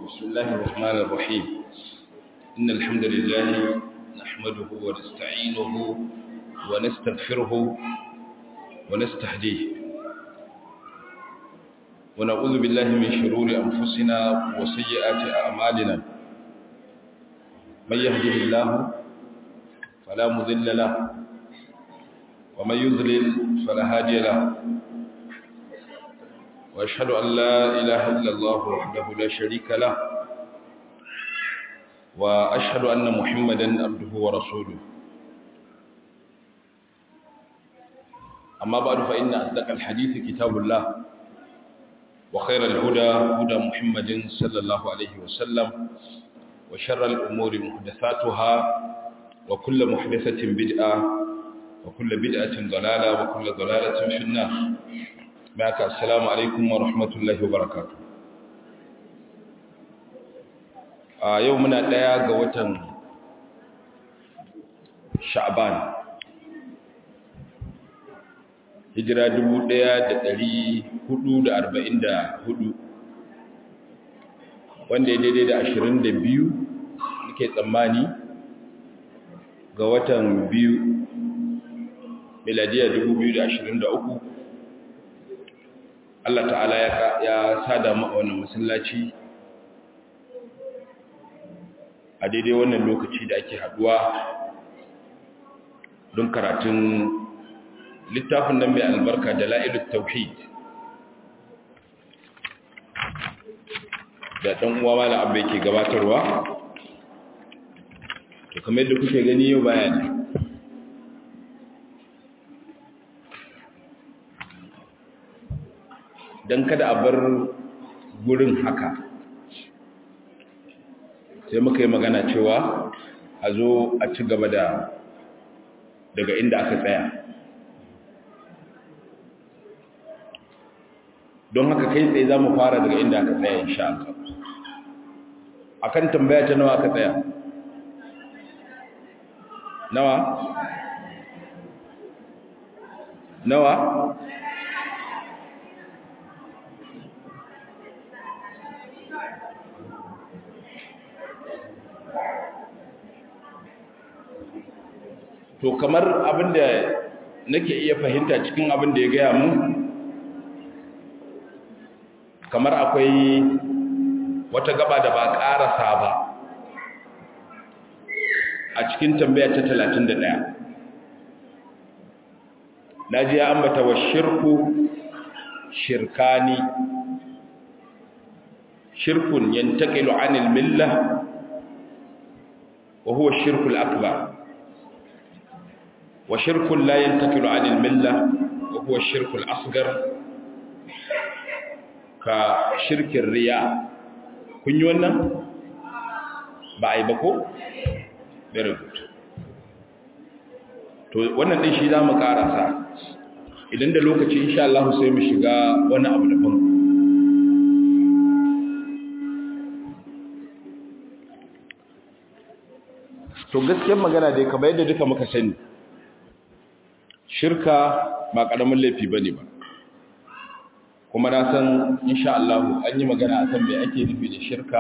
بسم الله الرحمن الرحيم إن الحمد لله نحمده ونستعينه ونستغفره ونستهديه ونعوذ بالله من شرور أنفسنا وسيئات أعمالنا من يهده الله فلا مذل له ومن يذلل فلا هادي له وأشهد أن لا إله إلا الله وحده لا شريك له وأشهد أن محمدا عبده ورسوله أما بعد فإن أصدق الحديث كتاب الله وخير الهدى هدى محمد صلى الله عليه وسلم وشر الأمور محدثاتها وكل محدثة بدعة وكل بدعة ضلالة وكل ضلالة في النار معك السلام عليكم ورحمة الله وبركاته a yau muna ɗaya ga watan sha'ban hijira 1444 wanda ya daidai da 22 nake tsammani ga watan biyu miladiya 2023 Allah ta'ala ya sada mu a wannan masallaci a daidai wannan lokaci da ake haduwa don karatun littafin nan mai albarka da la'ilut tauhid da ɗan uwa mala abu yake gabatarwa to kamar yadda kuke gani yau bayani don kada a bar gurin haka sai muka yi magana cewa a zo a ci gaba da daga inda aka tsaya don haka kai tsaye za mu fara daga inda aka tsaya insha Allah akan tambaya ta nawa aka tsaya nawa nawa to kamar abinda nake iya fahimta cikin abin da ya gaya mu kamar akwai wata gaba da ba ƙarasa ba a cikin tambaya ta 31 naji ya ambata wa shirku shirkani shirkun yantaqilu anil millah wa huwa shirkul akbar وشرك لا ينتقل عن الملة وهو الشرك الأصغر كشرك الرياء kun yi wannan ba a yi ba ko? very good to wannan ɗin shi za mu ƙarasa idan da lokaci insha Allah sai mu shiga wani abu daban to gaskiyar magana dai kamar yadda duka muka sani shirka ba ƙaramin laifi ba ne ba kuma na san insha Allah an yi magana akan me ake nufi da shirka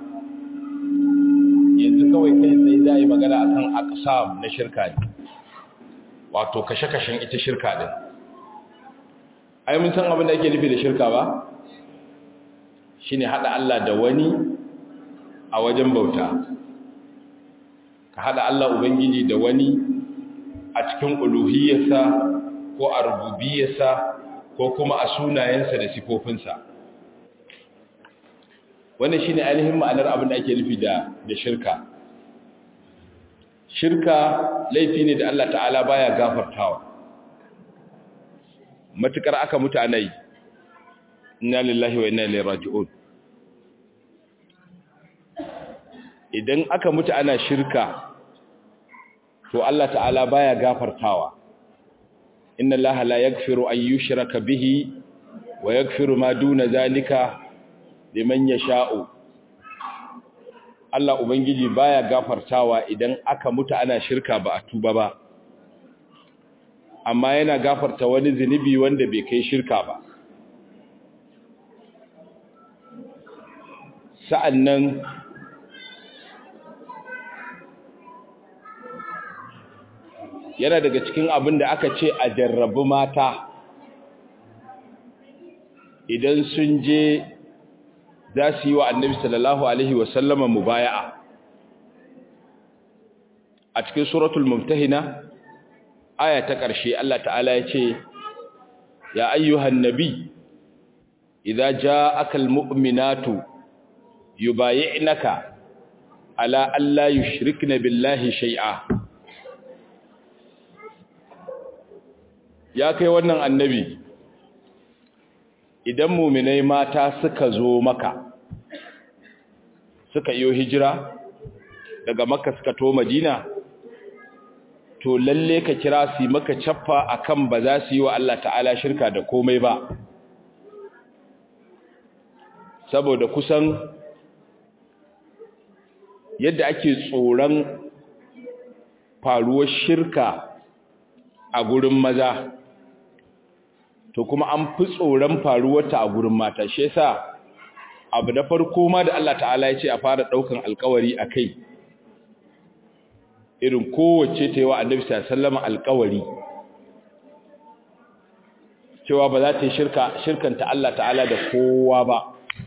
yanzu kawai kai sai za yi magana akan aqsam na shirka ne wato kashe-kashen ita shirka din ai mun san abin da ake nufi da shirka ba shine hada Allah da wani a wajen bauta ka hada Allah ubangiji da wani a cikin uluhiyarsa ko a rububiyarsa ko kuma a sunayensa da sifofinsa wannan shine ainihin ma'anar abin da ake nufi da da shirka shirka laifi ne da Allah ta'ala baya gafartawa matukar aka mutu ana yi inna lillahi wa inna ilaihi raji'un idan aka mutu ana shirka to Allah ta'ala baya gafartawa inna allaha la yaghfiru an yushraka bihi wa yaghfiru ma duna zalika liman yasha'u Allah ubangiji baya gafartawa idan aka mutu ana shirka ba a tuba ba amma yana gafarta wani zinubi wanda bai kai shirka ba sa'annan yana daga cikin abin da aka ce a jarrabu mata idan sun je za su yi wa annabi sallallahu alaihi wasallama mubaya'a a cikin suratul mumtahina aya ta ƙarshe Allah ta'ala ya ce ya ayyuhan nabi idza ja'aka almu'minatu yubayi'naka ala alla yushrikna billahi shay'a ya kai wannan annabi idan muminai mata suka zo maka suka iyo hijira daga makka suka to madina to lalle ka kira su maka cappa akan ba za su yi wa Allah ta'ala shirka da komai ba saboda kusan yadda ake tsoron faruwar shirka a gurin maza to kuma an fi tsoron faruwarta a gurin mata shi yasa abu na farko ma da Allah ta'ala ya ce a fara daukan alkawari a kai irin kowace ta yi wa annabi sallama alkawari cewa ba za ta yi shirka shirkanta Allah ta'ala da kowa ba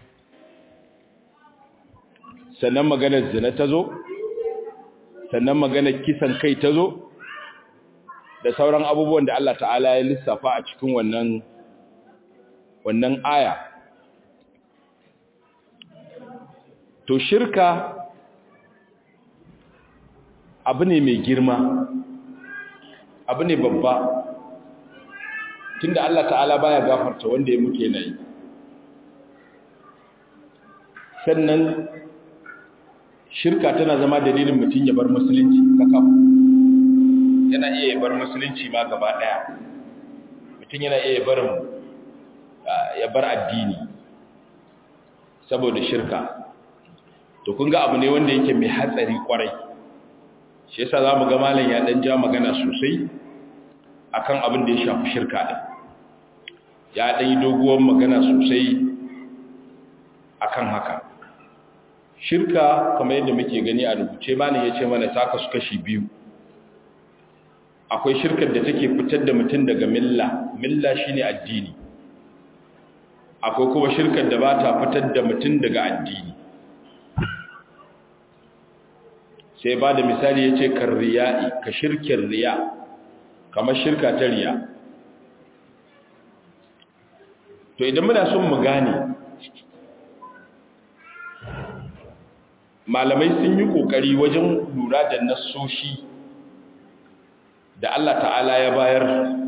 sannan maganar zina ta zo sannan maganar kisan kai ta zo da sauran abubuwan da Allah ta'ala ya lissafa a cikin wannan wannan aya to shirka abu ne mai girma abu ne babba tunda Allah ta'ala baya gafarta wanda ya muke nayi sannan shirka tana zama dalilin mutum ya bar musulunci kakaf yana iya bar musulunci ma gaba daya mutum yana iya barin ya bar addini saboda shirka to kun ga abu ne wanda yake mai hatsari kwarai shi yasa zamu ga malam ya dan ja magana sosai akan abin da ya shafi shirka din ya dan yi doguwar magana sosai akan haka shirka kamar yadda muke gani a rubuce malam ya ce mana ta kasu kashi biyu akwai shirkar da take fitar da mutum daga milla milla shine addini akwai kuma shirkar da ba ta fitar da mutum daga addini sai ba da misali ya ce kan riya'i ka shirkin riya kamar shirka ta riya to idan muna son mu gane malamai sun yi ƙoƙari wajen lura da nassoshi da Allah ta'ala ya bayar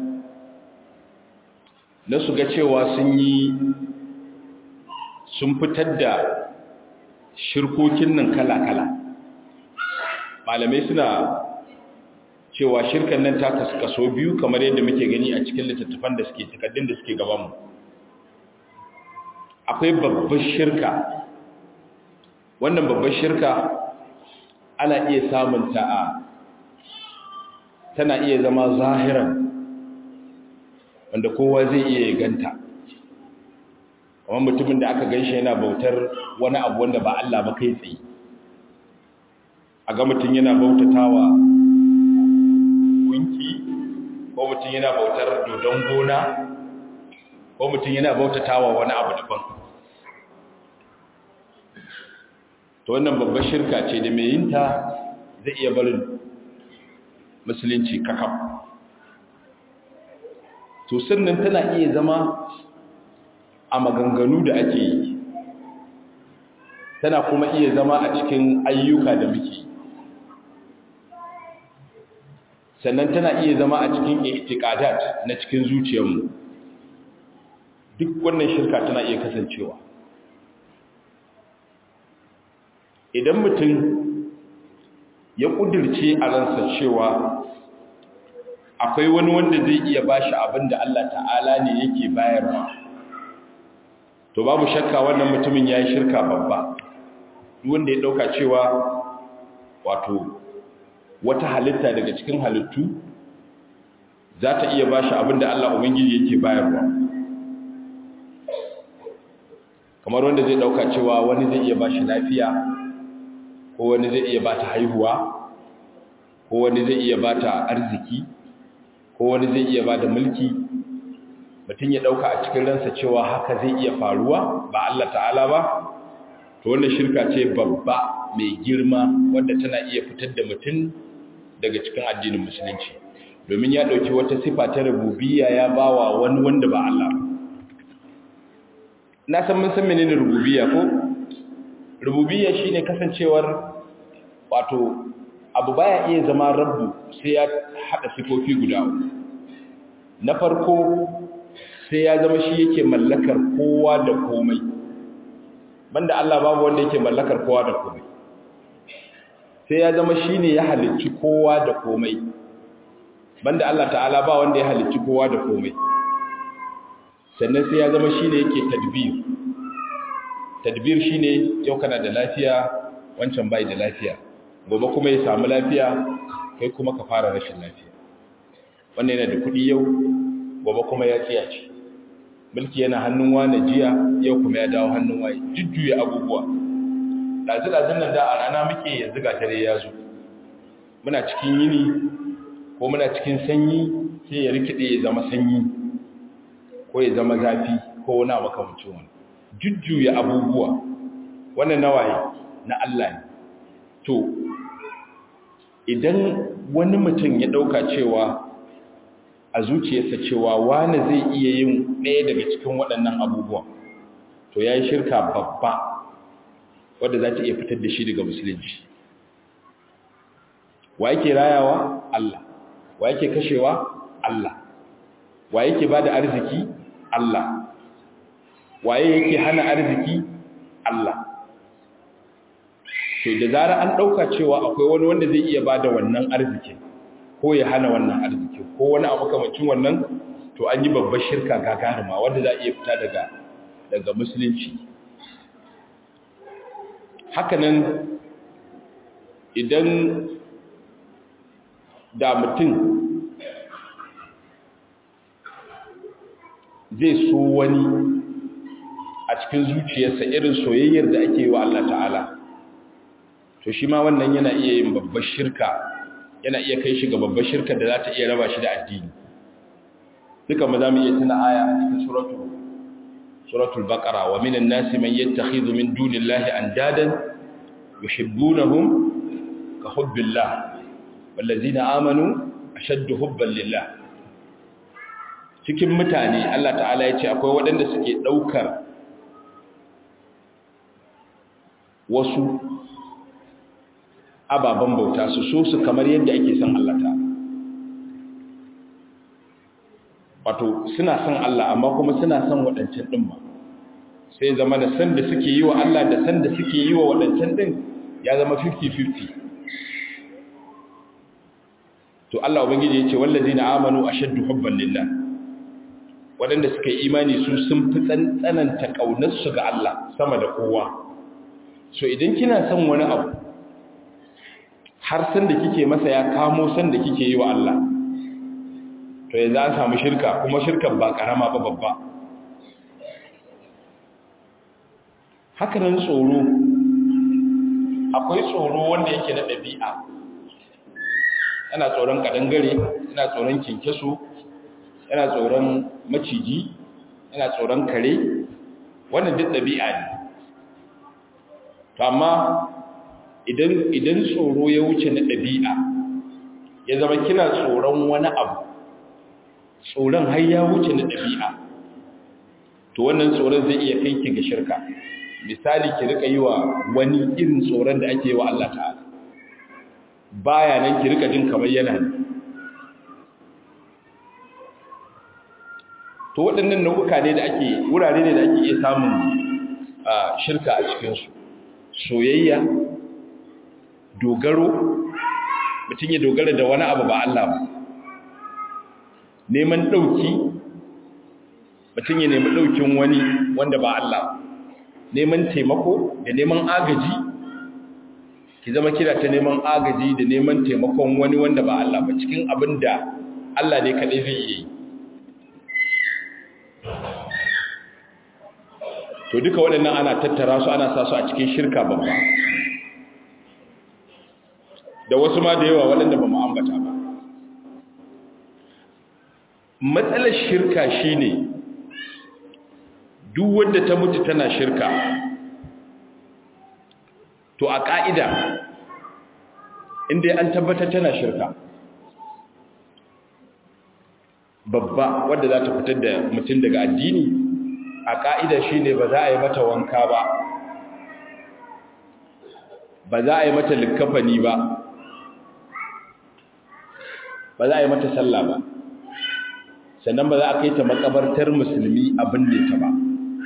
na su ga cewa sun yi sun fitar da shirkokin nan kala-kala malamai suna cewa shirkan nan ta kaso biyu kamar yadda muke gani a cikin littattafan da suke takaddun da suke gabanmu akwai babbar shirka wannan babbar shirka ana iya samun ta a tana iya zama zahiran wanda kowa zai iya ganta kamar mutumin da aka ganshi yana bautar wani abu wanda ba Allah ba kai tsaye a ga mutum yana bautatawa gunki ko mutum yana bautar dodon gona ko mutum yana bautatawa wani abu daban to wannan babbar shirka ce da mai yinta zai iya barin musulunci kakaf to sannan tana iya zama a maganganu da ake yi tana kuma iya zama a cikin ayyuka da muke sannan tana iya zama a cikin i'tiqadat na cikin zuciyarmu duk wannan shirka tana iya kasancewa idan mutum ya kudirce a ransa cewa akwai wani wanda zai iya bashi abin da Allah ta'ala ne yake bayarwa to babu shakka wannan mutumin ya yi shirka babba duk wanda ya dauka cewa wato wata halitta daga cikin halittu za ta iya bashi abin da Allah Ubangiji yake bayarwa kamar wanda zai dauka cewa wani zai iya bashi lafiya ko wani zai iya bata haihuwa ko wani zai iya bata arziki ko wani zai iya bada mulki mutum ya dauka a cikin ransa cewa haka zai iya faruwa ba Allah ta'ala ba to wannan shirka ce babba mai girma wanda tana iya fitar da mutum daga cikin addinin musulunci domin ya dauki wata sifa ta rububiyya ya bawa wani wanda ba Allah na san mun san menene rububiyya ko rububiyya shine kasancewar wato abu baya iya zama rabbu sai ya hada sifofi guda na farko sai ya zama shi yake mallakar kowa da komai banda Allah babu wanda yake mallakar kowa da komai sai ya zama shi ne ya halicci kowa da komai banda Allah ta'ala ba wanda ya halicci kowa da komai sannan sai ya zama shi ne yake tadbir tadbir shi ne yau kana da lafiya wancan bai da lafiya gobe kuma ya samu lafiya kai kuma ka fara rashin lafiya wannan yana da kuɗi yau gobe kuma ya tsiyace mulki yana hannun wane jiya yau kuma ya dawo hannun waye jujjuya abubuwa ɗazu-ɗazun nan da a rana muke yanzu ga dare ya zo muna cikin yini ko muna cikin sanyi sai ya rikide ya zama sanyi ko ya zama zafi ko wani makamancin wani jujjuya abubuwa wannan nawaye na Allah ne to idan wani mutum ya ɗauka cewa a zuciyarsa cewa wani zai iya yin ɗaya daga cikin waɗannan abubuwan to ya yi shirka babba wadda za ta iya fitar da shi daga musulunci wa yake rayawa Allah wa yake kashewa Allah wa yake ba da arziki Allah waye yake hana arziki Allah to da zara an ɗauka cewa akwai wani wanda zai iya ba da wannan arzikin ko ya hana wannan arzikin ko wani abu kamacin wannan to an yi babbar shirka gagarima wanda za a iya fita daga daga musulunci hakanan idan da mutum zai so wani a cikin zuciyarsa irin soyayyar da ake yi wa Allah ta'ala to shi ma wannan yana iya yin babbar shirka yana iya kai shi ga babbar shirka da za ta iya raba shi da addini duka ma za mu iya tuna aya a cikin suratul suratul baqara wa minan nasi man yattakhidhu min dunillahi andadan yuhibbunahum ka hubbillah wallazina amanu ashaddu hubban lillah cikin mutane Allah ta'ala ya ce akwai waɗanda suke ɗaukar wasu ababen bauta su so su kamar yadda ake son Allah ta wato suna son Allah amma kuma suna son waɗancan ɗin ma sai zama da san da suke yi wa Allah da san da suke yi wa waɗancan ɗin ya zama 50-50 to Allah ubangiji ya ce wallazi na amanu a shaddu hubban lillah waɗanda suka yi imani su sun fi tsananta ƙaunarsu ga Allah sama da kowa so idan kina son wani abu har san da kike masa ya kamo san da kike yi wa Allah to ya za a samu shirka kuma shirkan ba karama ba babba hakanan tsoro akwai tsoro wanda yake na ɗabi'a yana tsoron kadangare yana tsoron kinkeso yana tsoron maciji yana tsoron kare wannan duk ɗabi'a ne to amma idan idan tsoro ya wuce na ɗabi'a ya zama kina tsoron wani abu tsoron har ya wuce na ɗabi'a to wannan tsoron zai iya kai ki ga shirka misali ki rika yi wa wani irin tsoron da ake yi wa Allah ta'ala baya nan ki rika jin kamar yana ne to waɗannan nau'uka ne da ake wurare ne da ake iya samun shirka a cikinsu soyayya dogaro mutum ya dogara da wani abu ba Allah ba neman ɗauki mutum ya nemi ɗaukin wani wanda ba Allah neman taimako da neman agaji ki zama kira ta neman agaji da neman taimakon wani wanda ba Allah ba cikin abin da Allah ne kaɗai zai yi to duka waɗannan ana tattara su ana sa su a cikin shirka babba da wasu ma da yawa waɗanda ba mu ambata ba matsalar shirka shine duk wanda ta mutu tana shirka to a ƙa'ida inda an tabbatar tana shirka babba wadda za ta fitar da mutum daga addini a ƙa'ida shi ne ba za a yi mata wanka ba ba za a yi mata likafani ba ba za a yi mata sallah ba sannan ba za a kai ta makabartar musulmi abin da ta ba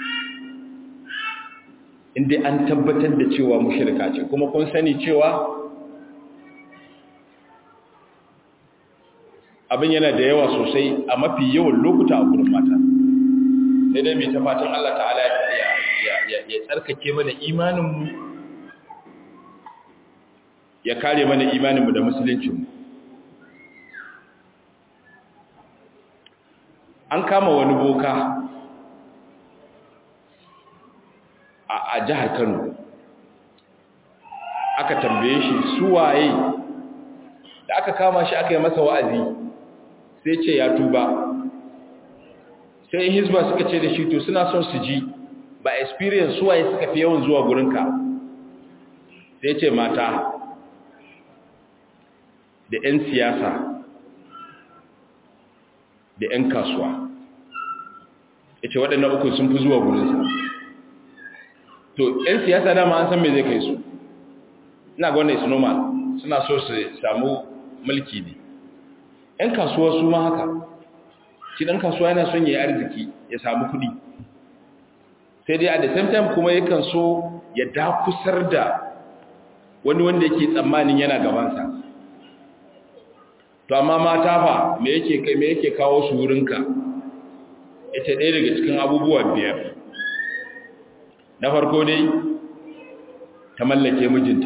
inda an tabbatar da cewa mushrika ce kuma kun sani cewa abin yana da yawa sosai a mafi yawan lokuta a gurin mata sai dai mai ta fatan Allah ta'ala ya tsarkake mana imaninmu ya kare mana imaninmu da musuluncinmu an kama wani boka a jihar Kano aka tambaye shi suwaye da aka kama shi aka yi masa wa'azi sai ce ya tuba sai hizba suka ce da shi to suna son su ji ba experience suwaye suka fi yawan zuwa gurinka sai ce mata da 'yan siyasa da 'yan kasuwa ya ce waɗannan uku sun fi zuwa gurinsa to 'yan siyasa dama an san me zai kai su ina ga wannan is normal suna so su samu mulki ne 'yan kasuwa su ma haka shi ɗan kasuwa yana son ya yi arziki ya samu kuɗi sai dai a the same time kuma yakan so ya dakusar da wani wanda yake tsammanin yana gabansa to amma mata fa me yake kai me yake kawo su wurinka ita ɗaya daga cikin abubuwa biyar na farko dai ta mallake mijinta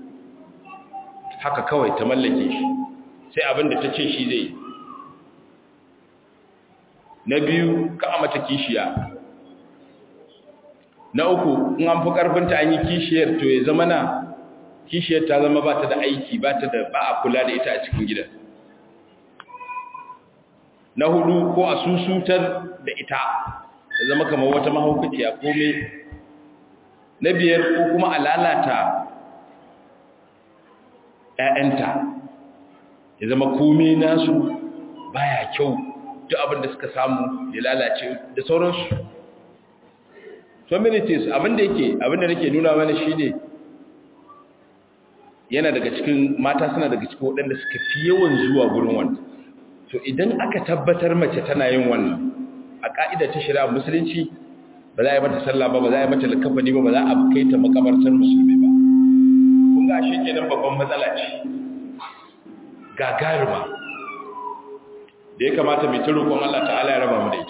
haka kawai ta mallake shi sai abin da ta ce shi zai na biyu ka mata kishiya na uku in an fi ƙarfinta an yi kishiyar to ya zama na kishiyar ta zama ba ta da aiki ba ta da ba a kula da ita a cikin gidan na hudu ko a susutar da ita ta zama kamar wata mahaukaciya kome na biyar ko kuma a lalata ‘ya'yanta ya zama kome nasu baya kyau duk abin da suka samu ya lalace da sauransu so many things abinda yake abinda nake nuna mana shine yana daga cikin mata suna daga cikin waɗanda suka fi yawan zuwa gurin wannan to idan aka tabbatar mace tana yin wannan a ka'ida ta shari'a musulunci ba za a yi mata sallah ba ba za a yi mata likafani ba ba za a kai ta makabartar musulmi ba kun ga shi kenan babban matsala ce gagaruma da ya kamata mai ta roƙon Allah ta'ala ya raba mu da ita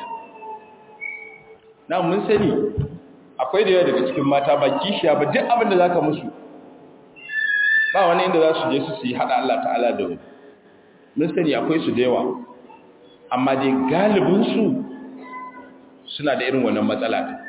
na mun sani akwai da yawa daga cikin mata ba kishiya ba duk abin da za ka musu ba wani inda za su je su yi haɗa Allah ta'ala da wani mun sani akwai su da yawa amma dai galibinsu suna da irin wannan matsala ta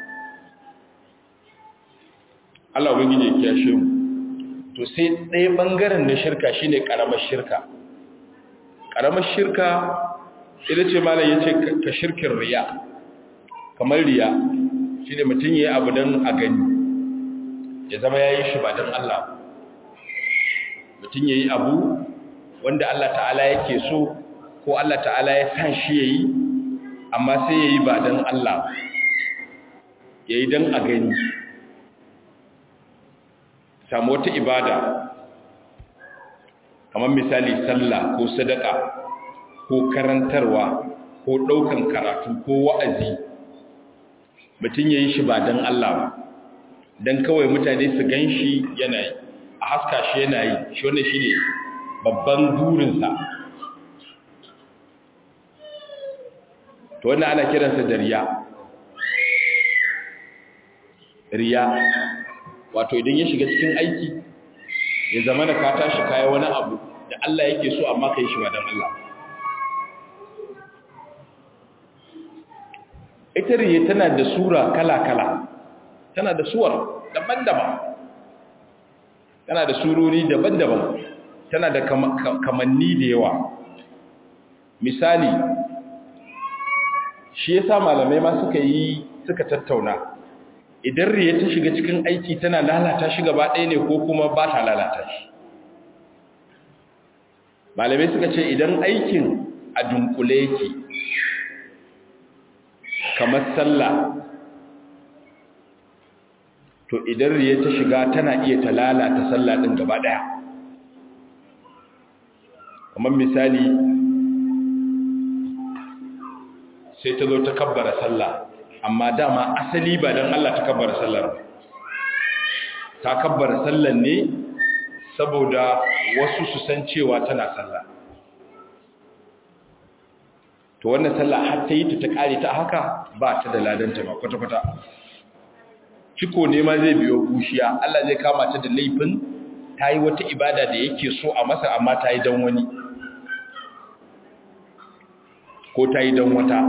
Allah wani ne kiyashe mu to sai ɗaya ɓangaren na shirka shine ƙaramar shirka ƙaramar shirka ita ce malam ya ce ka shirkin riya kamar riya shi ne mutum ya yi abu don a gani ya zama ya yi shi ba don Allah mutum ya yi abu wanda Allah ta'ala yake so ko Allah ta'ala ya san shi ya yi amma sai ya yi ba don Allah ya yi don a gani samu wata ibada kamar misali sallah ko sadaka ko karantarwa ko ɗaukan karatu ko wa'azi mutum ya yi shi ba don Allah ba don kawai mutane su gan shi yana yi a haska shi yana yi shi wanda shi ne babban burinsa to wanda ana kiransa da riya riya wato idan ya shiga cikin aiki ya zama da ka tashi kaya wani abu da Allah yake so amma ka yi shi ba don Allah ita riya tana da sura kala-kala tana da suwar daban-daban tana da surori daban-daban tana da kamanni da yawa misali shi yasa malamai ma suka yi suka tattauna idan riya ta shiga cikin aiki tana lalata shi gaba ɗaya ne ko kuma ba ta lalata shi malamai suka ce idan aikin a dunkule yake kamar sallah to idan riya ta shiga tana iya ta lalata sallah ɗin gaba ɗaya kamar misali sai ta zo ta kabbara sallah amma dama asali ba don Allah ta kabbara sallar ta kabbara sallar ne saboda wasu su san cewa tana sallah to wannan sallah har ta yi ta ta kare ta haka ba ta da ladanta ba kwata-kwata ciko ne ma zai biyo bushiya Allah zai kama ta da laifin ta yi wata ibada da yake so a masa amma ta yi don wani ko ta yi don wata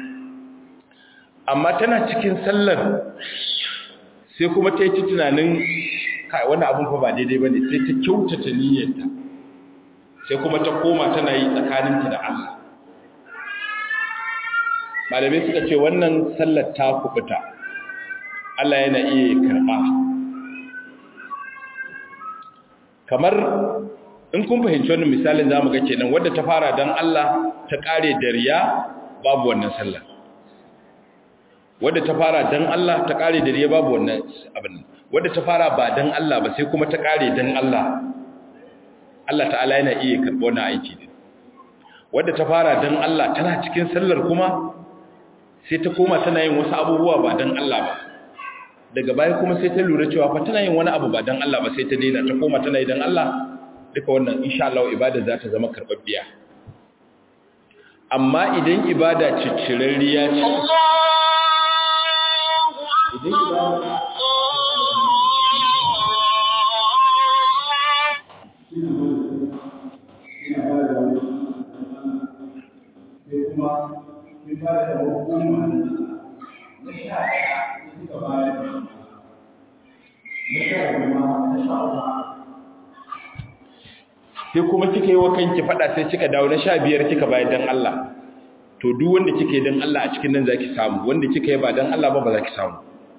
amma tana cikin sallar sai kuma ta yi ta tunanin kai wani abin fa ba daidai ba ne sai ta kyautata niyyarta sai kuma ta koma tana yi tsakaninta da Allah malamai suka ce wannan sallar ta kubuta Allah yana iya karɓa kamar in kun fahimci wannan misalin za mu ga kenan wadda ta fara don Allah ta ƙare da riya babu wannan sallar wadda ta fara don Allah ta ƙare da riya babu wannan abin wadda ta fara ba don Allah ba sai kuma ta ƙare don Allah Allah ta'ala yana iya karɓo wannan aiki ne wadda ta fara don Allah tana cikin sallar kuma sai ta koma tana yin wasu abubuwa ba don Allah ba daga baya kuma sai ta lura cewa fa tana yin wani abu ba don Allah ba sai ta daina ta koma tana yi don Allah duka wannan insha Allah ibada za ta zama karɓaɓɓiya amma idan ibada ciccirarriya ce idan ibada sai kuma kika yi wa kanki fada sai kika dawo na sha biyar kika bayar dan Allah to duk wanda kika yi dan Allah a cikin nan zaki samu wanda kika yi ba dan Allah ba ba zaki samu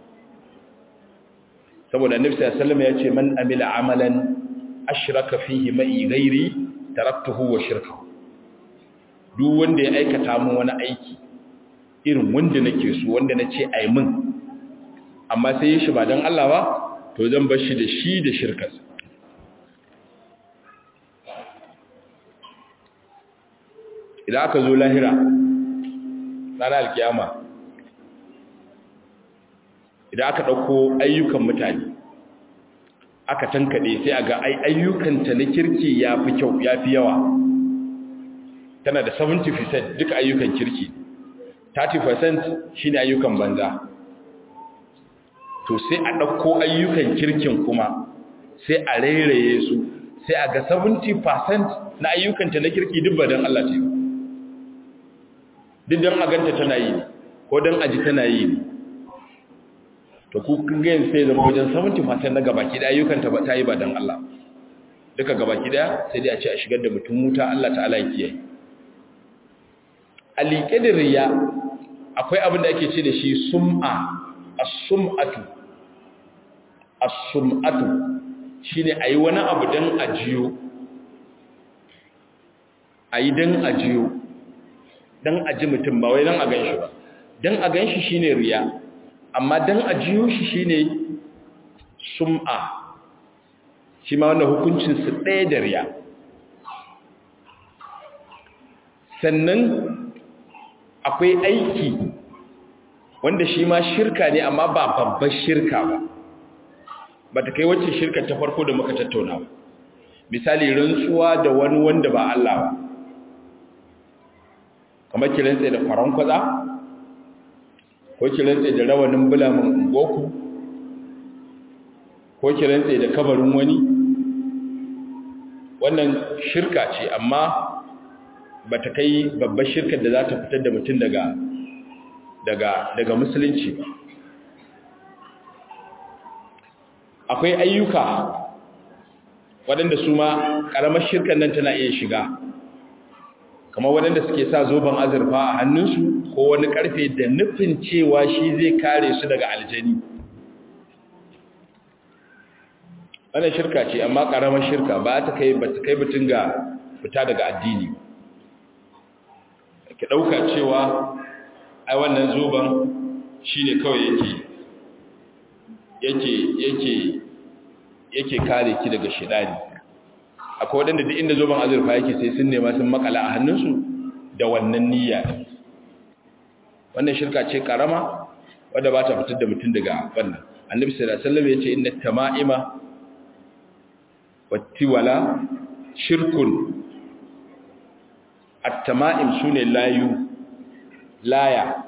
saboda annabi sallallahu alaihi wasallam ya ce man amila amalan ashraka fihi ma'i ghairi taraktuhu wa shirkahu duk wanda ya aikata mun wani aiki irin wanda nake so wanda nace ai mun amma sai shi ba dan Allah ba to zan bar shi da shi da shirkarsa idan aka zo lahira ranar alkiyama idan aka ɗauko ayyukan mutane aka tankaɗe sai a ga ayyukanta na kirki ya fi kyau ya fi yawa tana da 70% duka ayyukan kirki 30% shi ne ayyukan banza to sai a ɗauko ayyukan kirkin kuma sai a rairaye su sai a ga 70% na ayyukanta na kirki duk ba don Allah ce duk don a ganta tana yi ne ko don aji tana yi ne to ku gayin sai zama wajen 70% na gabaki da ayyukanta ba ta yi ba don Allah duka gabaki daya sai dai a ce a shigar da mutum wuta Allah ta'ala ya kiyaye a liƙe da riya akwai abin da ake ce da shi sum'a as-sum'atu as-sum'atu shine ayi wani abu dan ajiyo ayi dan ajiyo dan aji mutum ba wai dan a ganshi ba dan a ganshi shine riya amma dan ajiyo shi shine sum'a shi ma wannan hukuncin su ɗaya da riya sannan akwai aiki wanda shi ma shirka ne amma ba babbar shirka ba ba ta kai wacce shirka ta farko da muka tattauna ba misali rantsuwa da wani wanda ba Allah ba kamar ki rantse da faran kwaza ko ki rantse da rawanin bulamin goku ko ki rantse da kabarin wani wannan shirka ce amma ba ta kai babbar shirkar da za ta fitar da mutum daga daga daga musulunci ba akwai ayyuka waɗanda su ma ƙaramar shirkan nan tana iya shiga kamar waɗanda suke sa zoben azurfa a hannunsu ko wani ƙarfe da nufin cewa shi zai kare su daga aljani wannan shirka ce amma ƙaramar shirka ba ta kai ba ta kai mutum ga fita daga addini ki ɗauka cewa ai wannan zoben shi ne kawai yake yake yake yake kare ki daga shidani akwai waɗanda duk inda zoben azurfa yake sai sun nema sun makala a hannunsu da wannan niyya wannan shirka ce karama wadda ba ta fitar da mutum daga wannan annabi sallallahu alaihi wasallam yace inna tama'ima wattiwala shirkun at-tama'im sune layu laya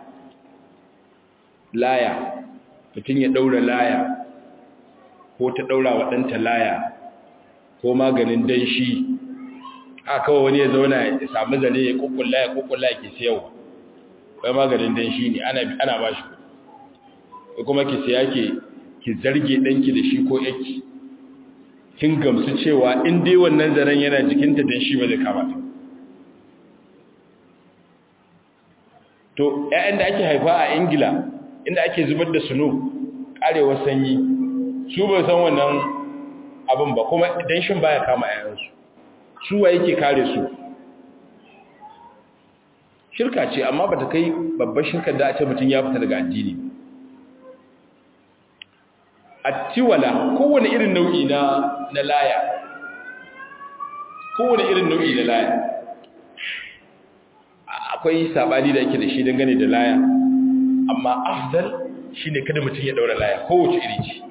laya mutum ya daura laya ko ta daura wa ɗanta laya ko maganin danshi a kawai wani ya zauna ya samu zane ya kukkulla ya kukkulla ya ke siyarwa wai maganin danshi ne ana ba shi ko kuma ki siya ke ki zarge ɗanki da shi ko yaki kin gamsu cewa in dai wannan zaren yana jikinta danshi ba zai kama ta to ƴaƴan da ake haifa a ingila inda ake zubar da suno karewar sanyi su bai san wannan abin ba kuma danshin baya kama yayansu su wa yake kare su shirka ce amma bata kai babbar shirkar da a ce mutum ya fita daga addini attiwala kowane irin nau'i na na laya kowane irin nau'i na laya akwai sabani da yake da shi dangane da laya amma afdal shine kada mutum ya daura laya kowace iri ce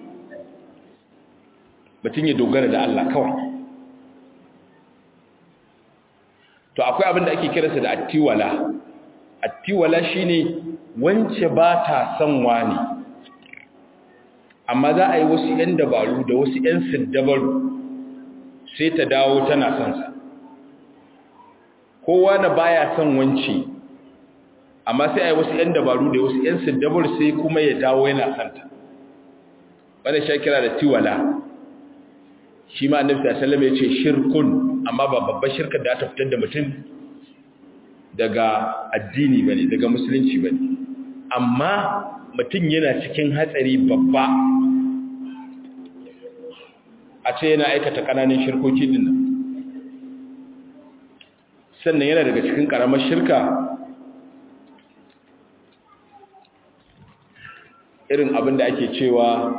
mutum ya dogara da Allah kawai to akwai abin da ake kiransa da attiwala attiwala shine wance ba ta son wani amma za a yi wasu 'yan dabaru da wasu 'yan siddabaru sai ta dawo tana son sa kowa na baya son wance amma sai a yi wasu 'yan dabaru da wasu 'yan siddabaru sai kuma ya dawo yana santa wanda shi kira da tiwala shi ma annabi sallallahu ya ce shirkun amma ba babbar shirkar da ta fitar da mutum daga addini bane daga musulunci bane amma mutum yana cikin hatsari babba a ce yana aikata kananan shirkoki din nan sannan yana daga cikin karamar shirka irin abin da ake cewa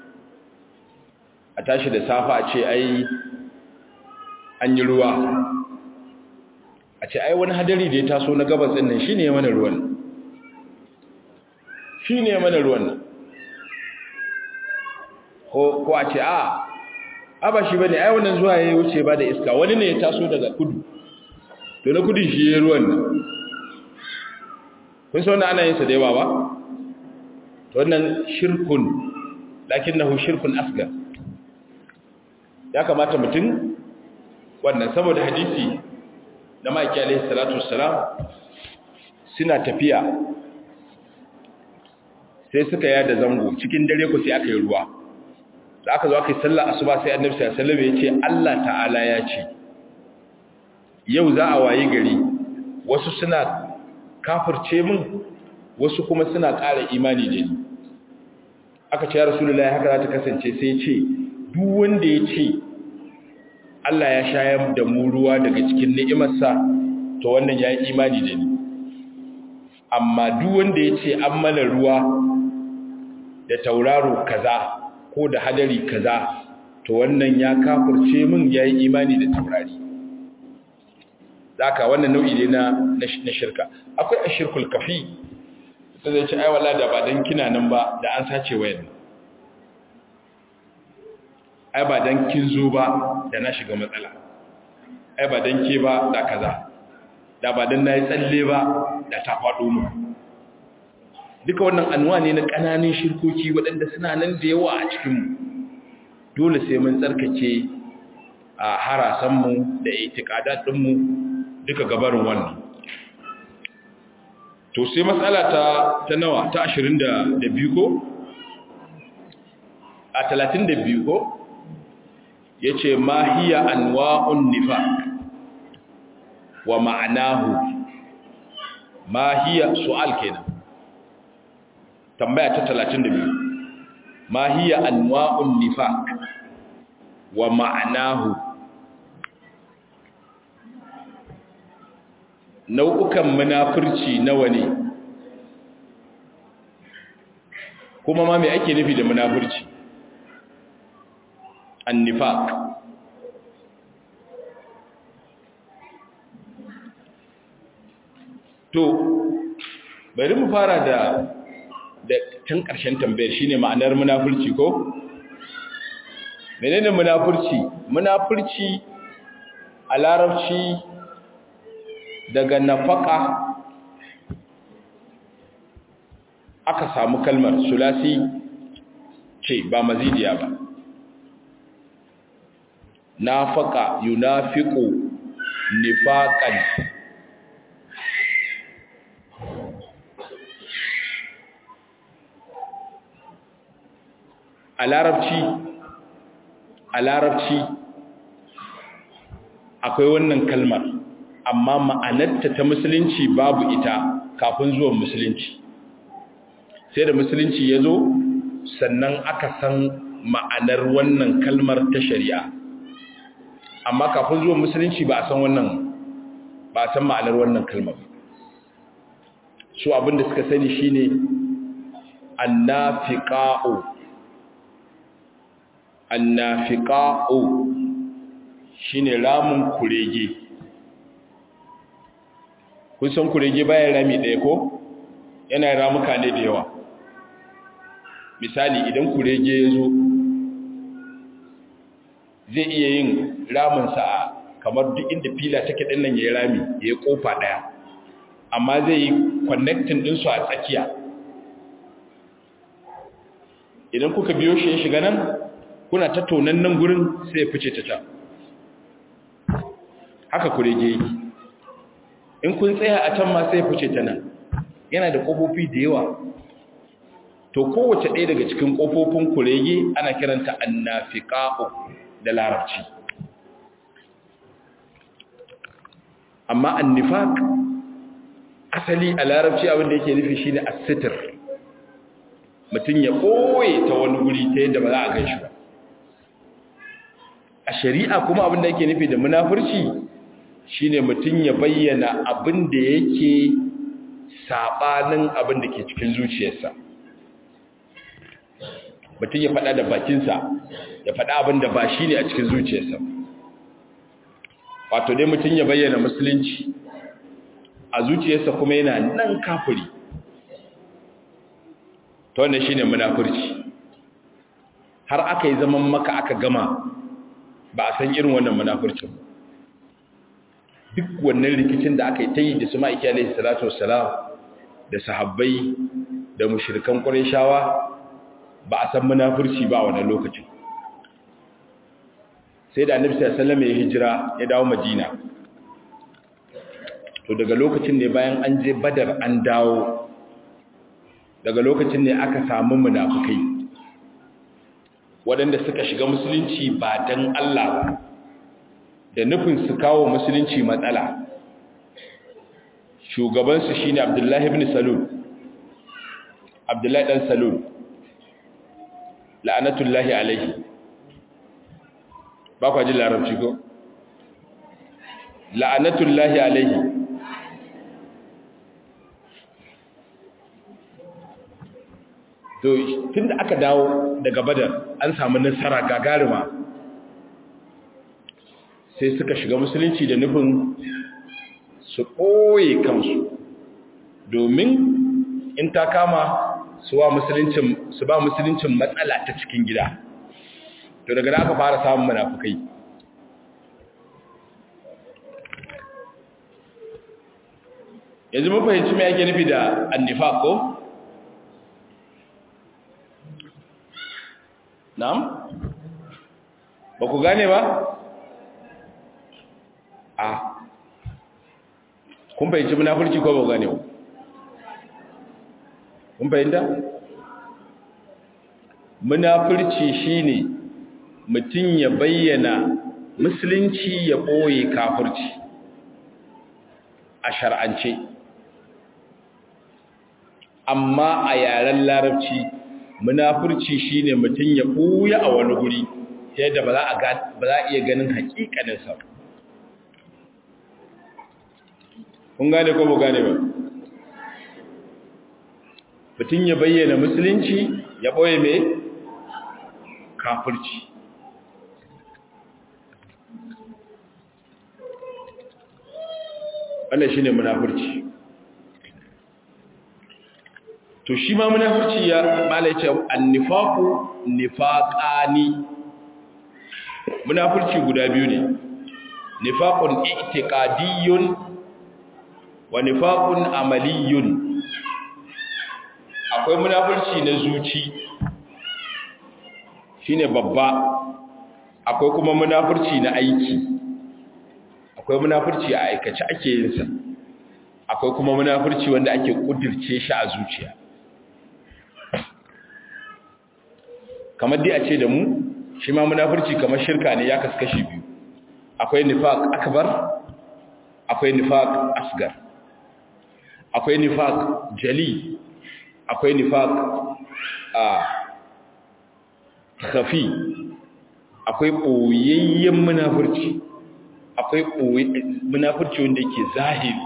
a tashi da safa a ce ai an yi ruwa a ce ai wani hadari da ya taso na gabas ɗin nan shi ne mana ruwan shi ne mana ruwan nan ko a ce a a ba shi ba ne ai wannan zuwa ya wuce ba da iska wani ne ya taso daga kudu to na kudin shi ya ruwan nan kun sau na ana yin sa da yawa ba to wannan shirkun lakin na shirkun asgar ya kamata mutum wannan saboda hadisi na maki alaihi salatu wassalam suna tafiya sai suka yada zango cikin dare ku sai aka yi ruwa da aka zo aka yi sallar asuba sai annabi sallallahu alaihi wasallam ya ce Allah ta'ala ya ce yau za a wayi gari wasu suna kafirce min wasu kuma suna ƙara imani da ni aka ce ya rasulullahi haka za ta kasance sai ce duk wanda ya ce Allah ya shayar da mu ruwa daga cikin ni'imarsa to wannan ya yi imani da ni amma duk wanda ya ce an mana ruwa da tauraro kaza ko da hadari kaza to wannan ya kafurce min ya yi imani da taurari zaka wannan nau'i ne na na shirka akwai ashirkul kafi sai zai ce ai wala da ba dan kina nan ba da an sace wayan ai ba dan kin zo ba da na shiga matsala ai ba dan ke ba da kaza da ba dan nayi tsalle ba da ta faɗo mu duka wannan anwa ne na ƙananan shirkoki waɗanda suna nan da yawa a cikin mu dole sai mun tsarkake a harasan mu da itiqadat din mu duka gabarin wannan to sai matsala ta ta nawa ta 22 ko a 32 ko yace ma hiya anwa'un nifaq wa ma'anahu ma hiya su'al kenan tambaya ta 32 ma hiya anwa'un nifaq wa ma'anahu nau'ukan munafurci nawa ne kuma ma me ake nufi da munafurci annifaq to bari mu fara da da tun ƙarshen tambayar shine ma'anar munafurci ko menene munafurci munafurci a larabci daga nafaka aka samu kalmar sulasi ce ba mazidiya ba nafaka yunafiqu nifaqan a larabci a larabci akwai wannan kalmar amma ma'anarta ta musulunci babu ita kafin zuwan musulunci sai da musulunci ya zo sannan aka san ma'anar wannan kalmar ta shari'a amma kafin zuwan musulunci ba a san wannan ba a san ma'anar wannan kalmar su abinda suka sani shine annafiqa'u annafiqa'u shine ramun kurege kun san kurege bayan rami ɗaya ko yana ramuka ne da yawa misali idan kurege ya zo zai iya yin raminsa a kamar duk inda fila take ɗin nan ya yi rami ya yi ƙofa ɗaya amma zai yi connecting ɗinsu a tsakiya idan kuka biyo shi ya shiga nan kuna ta tonan nan gurin sai ya fice ta can haka kurege yake in kun tsaya a can ma sai ya fice ta nan yana da ƙofofi da yawa to kowace ɗaya daga cikin ƙofofin kurege ana kiranta annafiqa'u da larabci amma annifaq asali a larabci abin da yake nufi shine as-sitr mutum ya ɓoye ta wani guri ta yadda ba za a gan shi ba a shari'a kuma abin da yake nufi da munafurci shine mutum ya bayyana abin da yake sabanin abin da ke cikin zuciyarsa mutum ya faɗa da bakinsa ya faɗa abin da ba shi ne a cikin zuciyarsa wato dai mutum ya bayyana musulunci a zuciyarsa kuma yana nan kafiri ta wanda shi ne munafurci har aka yi zaman maka aka gama ba a san irin wannan munafurcin duk wannan rikicin da aka yi ta yi da su ma'aiki alaihi salatu wassalam da sahabbai da mushrikan ƙwarishawa ba a san munafurci ba a wannan lokacin sai da annabi sallallahu alaihi wasallam ya hijira ya dawo madina to daga lokacin ne bayan an je badar an dawo daga lokacin ne aka samu munafukai waɗanda suka shiga musulunci ba don Allah ba da nufin su kawo musulunci matsala shugabansu shine abdullahi ibn salul abdullahi dan salul la'anatullahi alaihi ba kwa jin larabci ko la'anatullahi alaihi to tun da aka dawo daga badar an samu nasara gagarima sai suka shiga musulunci da nufin su ɓoye kansu domin in ta kama su ba musuluncin matsala ta cikin gida to daga da aka fara samun munafukai yanzu mun fahimci me ake nufi da annifa ko na'am ba ku gane ba a kun fahimci munafurci ko ba ku gane ba kun fahimta munafurci shine mutum ya bayyana musulunci ya ɓoye kafirci a shar'ance amma a yaren larabci munafurci shine mutum ya ɓuya a wani guri yadda ba za a iya ganin hakikaninsa kun gane ko ba gane ba mutum ya bayyana musulunci ya ɓoye mai kafirci wannan shine munafurci to shi ma munafurci ya malaice annifaqu nifaqani munafurci guda biyu ne nifaqun i'tiqadiyyun wa nifaqun amaliyyun akwai munafurci na zuci shine babba akwai kuma munafurci na aiki akwai munafurci a aikace ake yin sa akwai kuma munafurci wanda ake kudirce shi a zuciya kamar dai a ce da mu shi ma munafurci kamar shirka ne ya kaskashi biyu akwai nifaq akbar akwai nifaq asgar akwai nifaq jali akwai nifaq a khafi akwai boyayyen munafurci akwai munafurci wanda yake zahiri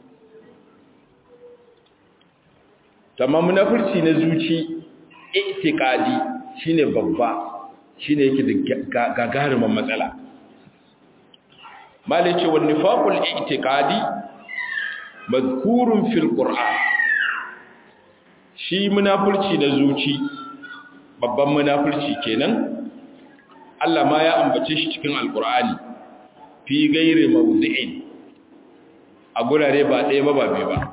tamma munafurci na zuci i'tiqadi shine babba shine yake da gagarumin matsala malice wan nifaqul i'tiqadi madhkurun fil qur'an shi munafurci na zuci babban munafurci kenan Allah ma ya ambace shi cikin alqur'ani fi gairi mawdi'in a gurare ba ɗaya ba ba biyu ba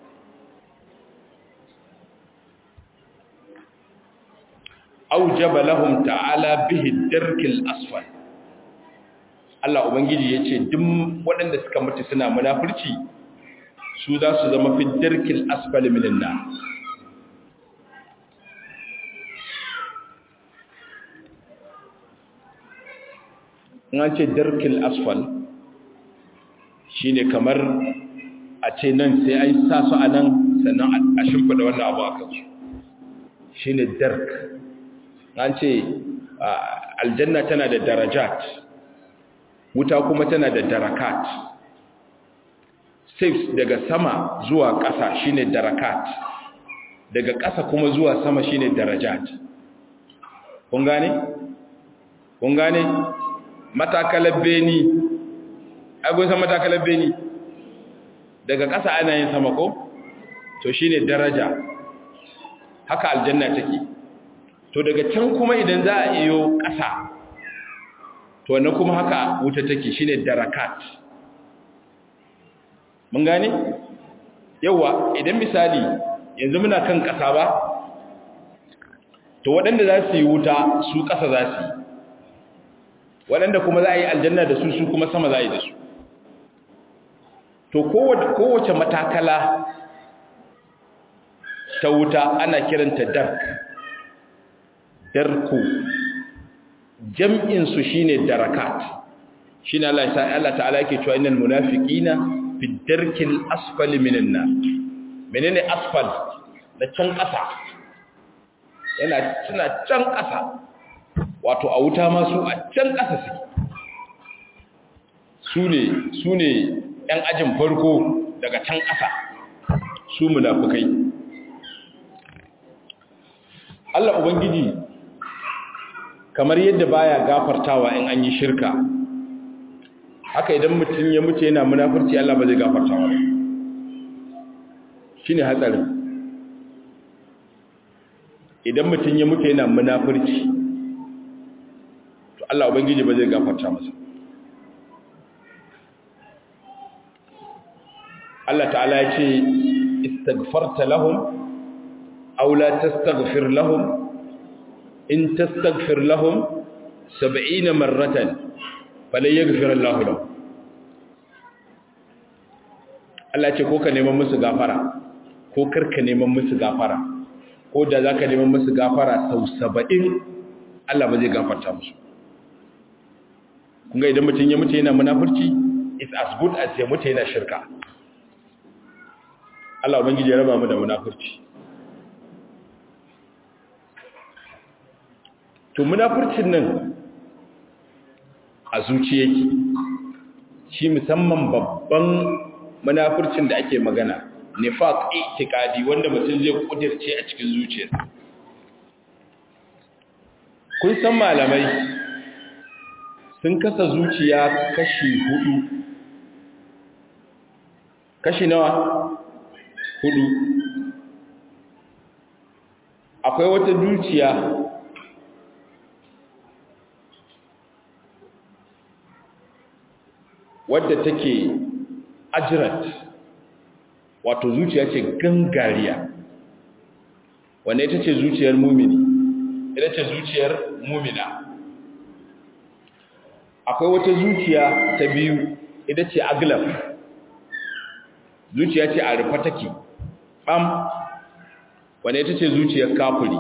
aujaba lahum ta'ala bihi darkil asfal Allah ubangiji yace duk waɗanda suka mutu suna munafurci su za su zama fi darkil asfal minan nar in ce darkil asfal shine kamar a ce nan sai an sa su a nan sannan a shimfida wannan abu a kansu shine dark an ce aljanna tana da darajat wuta kuma tana da darakat steps daga sama zuwa ƙasa shine darakat daga ƙasa kuma zuwa sama shine darajat kun gane kun gane matakalar beni agon san matakalar beni daga ƙasa ana yin sama ko to shine daraja haka aljanna take to daga can kuma idan za a iyo ƙasa to na kuma haka wuta take shine darakat mun gane yawa idan misali yanzu muna kan ƙasa ba to waɗanda za su yi wuta su ƙasa za su yi waɗanda kuma za a yi aljanna da su su kuma sama za a yi da su to kowace matakala ta wuta ana kiranta dark darku jam'insu shi ne darakat shi ne Allah ta'ala yake cewa inal munafiqina fi darkil asfali minan nar menene asfal da can ƙasa yana suna can ƙasa wato a wuta ma su a can ƙasa su ne su ne ‘yan ajin farko daga can ƙasa su munafukai Allah Ubangiji kamar yadda baya gafartawa in an yi shirka haka idan mutum ya mutu yana munafurci Allah ba zai gafartawa ba shi ne hatsarin idan mutum ya mutu yana munafurci to Allah Ubangiji ba zai gafarta masa Allah ta'ala ya ce istaghfarta lahum aw la tastaghfir lahum in tastaghfir lahum 70 marratan falan yaghfir Allah lahum Allah ce ko ka neman musu gafara ko karka neman musu gafara ko da za ka neman musu gafara sau saba'in Allah ba zai gafarta musu kunga idan mutum ya mutu yana munafurci it's as good as ya mutu yana shirka Allah ubangiji ya raba mu da munafurci to munafurcin nan a zuci yake shi musamman babban munafurcin da ake magana nifaq i'tiqadi wanda mutum zai kudirce a cikin zuciyarsa kun san malamai sun kasa zuciya kashi hudu kashi nawa hudu akwai wata zuciya wadda take ajirat wato zuciya ce gangariya wanda ita ce zuciyar mumini ita ce zuciyar mumina akwai wata zuciya ta biyu ita ce aglaf zuciya ce a rufa take ɓam wanda ita ce zuciyar kafuri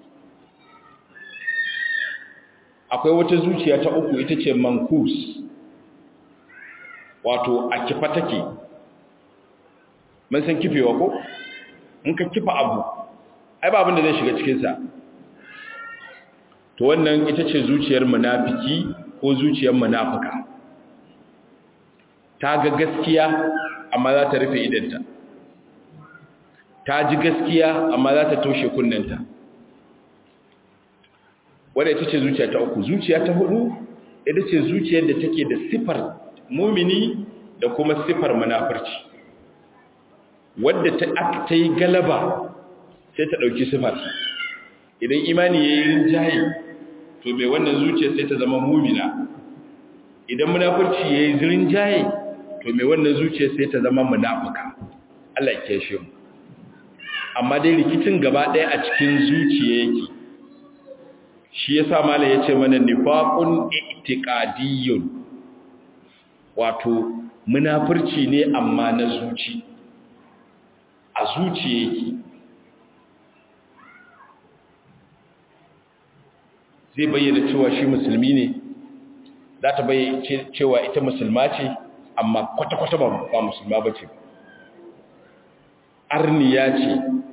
akwai wata zuciya ta uku ita ce mankus wato a kifa take mun san kifewa ko in ka kifa abu ai ba abin da zai shiga cikinsa to wannan ita ce zuciyar munafiki ko zuciyar munafika ta ga gaskiya amma za ta rufe idanta ta ji gaskiya amma za ta toshe kunnenta wadda ita ce zuciya ta uku zuciya ta hudu ita ce zuciyar da take da sifar mumini da kuma sifar munafurci wadda ta aka ta yi galaba sai ta ɗauki sifar idan imani ya yi rinjaye to mai wannan zuciya sai ta zama mumina idan munafurci ya yi rinjaye to mai wannan zuciya sai ta zama munafuka Allah ke shi mu amma dai rikicin gaba ɗaya a cikin zuciya yake shi yasa malam yace mana nifaqun i'tiqadiyyun wato munafurci ne amma na zuci a zuciya yake zai bayyana cewa shi musulmi ne za ta bayyana cewa ita musulma ce amma kwata-kwata ba musulma ba ce arniya ce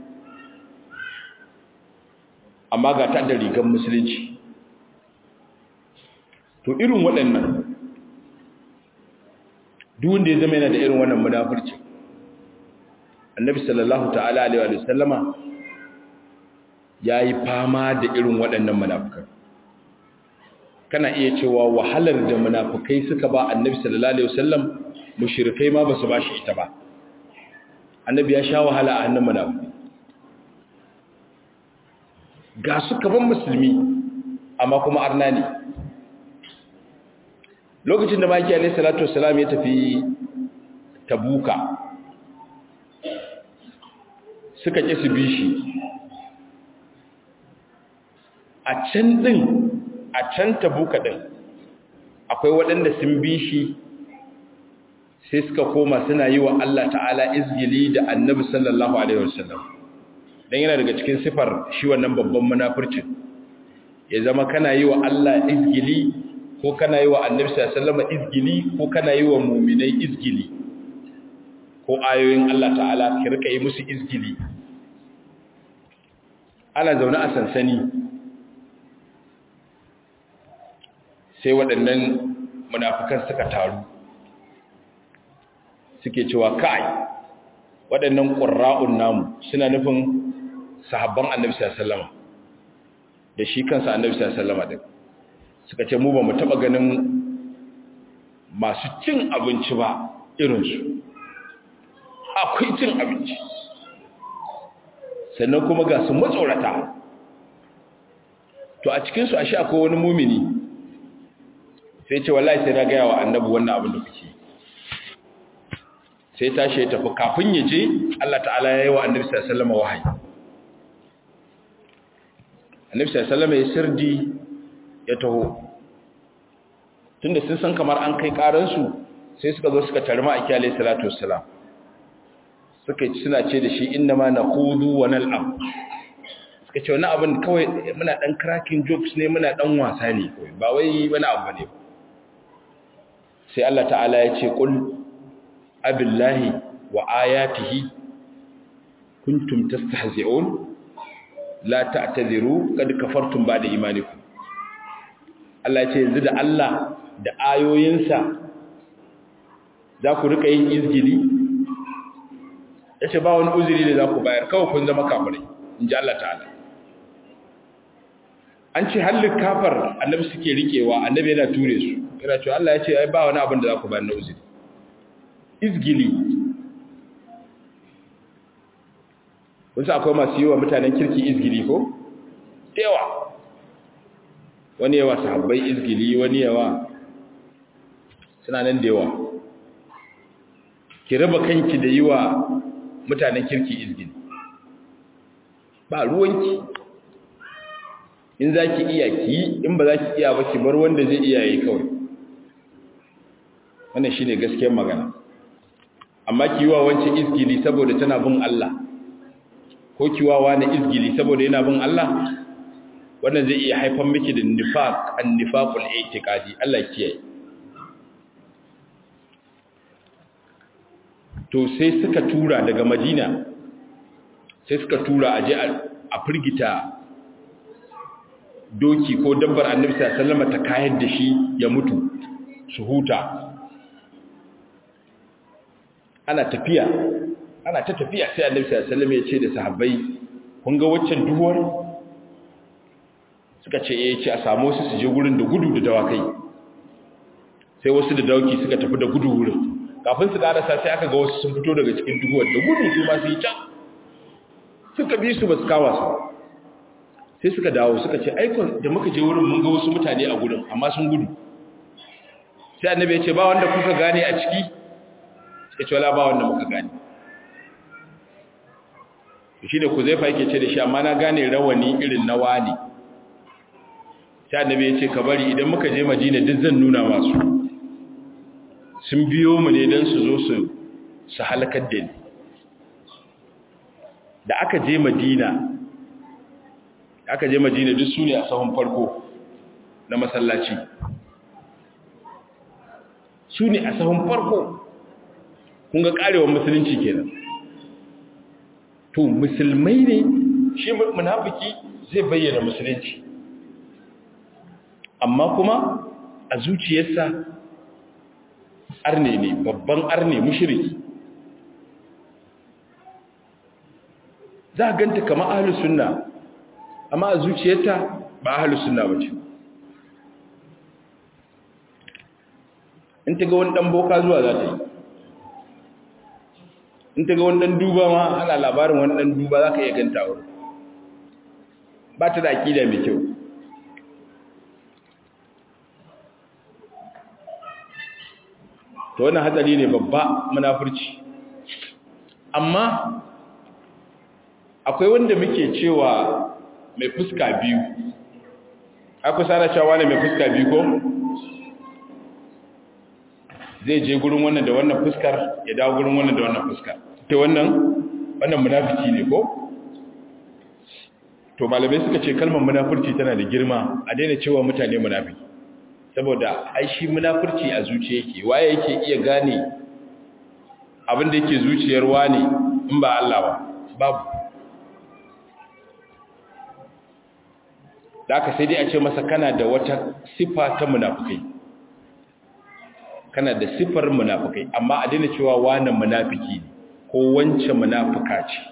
amma ga ta da rigar musulunci to irin waɗannan duk ya zama yana da irin wannan munafurci annabi sallallahu ta'ala alaihi wa sallama yayi fama da irin waɗannan munafukan kana iya cewa wahalar da munafukai suka ba annabi sallallahu alaihi wasallam mushrikai ma basu bashi ita ba annabi ya sha wahala a hannun munafukai ga su kaman musulmi amma kuma arna ne lokacin da maki alaihi salatu wasallam ya tafi tabuka suka ƙi su bi shi a can ɗin a can tabuka ɗin akwai waɗanda sun bi shi sai suka koma suna yi wa Allah ta'ala izgili da annabi sallallahu alaihi wasallam don yana daga cikin sifar shi wannan babban munafurcin ya zama kana yi wa Allah izgili ko kana yi wa annabi sallallahu alaihi wasallam izgili ko kana yi wa muminai izgili ko ayoyin Allah ta'ala ki rika yi musu izgili ana zaune a sansani sai waɗannan munafukan suka taru suke cewa kai waɗannan ƙurra'un namu suna nufin sahabban annabi sallallahu da shi kansa annabi sallallahu din suka ce mu ba mu taɓa ganin masu cin abinci ba irinsu akwai cin abinci sannan kuma ga su matsorata to a cikinsu ashe akwai wani mumini sai ce wallahi sai na gaya wa annabi wannan abin da kuke sai tashi ya tafi kafin ya je Allah ta'ala ya yi wa annabi sallallahu wahayi annabi sallallahu ya sirdi ya taho tunda sun san kamar an kai karansu sai suka zo suka tarma a kyale salatu wassalam suka suna ce da shi inna ma naqudu wa nal'ab suka ce wani abin kawai muna dan cracking jokes ne muna dan wasa ne kawai ba wai wani abu ne sai Allah ta'ala ya ce qul abillahi wa ayatihi kuntum tastahzi'un la ta'tadiru kad kafartum ba'da imanikum Allah ya ce yanzu da Allah da ayoyinsa za ku rika yin izgili yace ba wani uzuri da za ku bayar kawai kun zama kafirai inji Allah ta'ala an ce hallin kafar annabi suke rikewa annabi yana ture su yana cewa Allah ya ce ai ba wani abin da za ku bayar na uzuri izgili wasu akwai masu yi wa mutanen kirki izgili ko? yawa wani yawa sahabbai izgili wani yawa suna nan da yawa ki raba kanki da yi wa mutanen kirki izgili ba ruwanki in za ki iya ki in ba za ki iya ba ki bar wanda zai iya yi kawai wannan shi ne gaskiyar magana amma ki yi wa wancan izgili saboda tana bin Allah ko kiwawa na izgili saboda yana bin Allah wannan zai iya haifar miki da nifaq an-nifaqul i'tiqadi Allah kiyaye to sai suka tura daga Madina sai suka tura aje a firgita doki ko dabbar Annabi sallallahu alaihi wasallam ta kayar da shi ya mutu su huta ana tafiya ana ta tafiya sai annabi sallallahu alaihi wasallam ya ce da sahabbai kun ga waccan duhuwar suka ce eh ce a samu su su je gurin da gudu da dawakai sai wasu da dawaki suka tafi da gudu wurin kafin su karasa sai aka ga wasu sun fito daga cikin duhuwar da gudu su ma su yi can suka bi su ba su kawa su sai suka dawo suka ce aikon da muka je wurin mun ga wasu mutane a gurin amma sun gudu sai annabi ya ce ba wanda kuka gane a ciki suka ce wala ba wanda muka gane shi da kuzaifa yake ce da shi amma na gane rawani irin na wani sai annabi ya ce ka bari idan muka je madina duk zan nuna masu sun biyo mu ne don su zo su su halakar da ni da aka je madina aka je madina duk su ne a sahun farko na masallaci su ne a sahun farko kun ga karewar musulunci kenan to musulmai ne shi munafiki zai bayyana musulunci amma kuma a zuciyarsa arne ne babban arne mushriki za a ganta kama ahalus sunna amma a zuciyarta ba ahalus sunna ba ce in ta ga wani ɗan boka zuwa za ta yi in ta ga wani ɗan duba ma ana labarin wani ɗan duba za ka iya ganta wuri ba ta da aƙida mai kyau to wannan hatsari ne babba munafurci amma akwai wanda muke cewa mai fuska biyu akwai sana cewa ne mai fuska biyu ko zai je gurin wannan da wannan fuskar ya dawo gurin wannan da wannan fuskar ta wannan wannan munafiki ne ko to malamai suka ce kalmar munafurci tana da girma a daina cewa mutane munafiki saboda ai shi munafurci a zuciya yake waye yake iya gane abin da yake zuciyar wani in ba Allah ba babu da aka sai dai a ce masa kana da wata sifa ta munafukai kana da sifar munafukai amma a daina cewa wani munafiki ne ko wance munafuka ce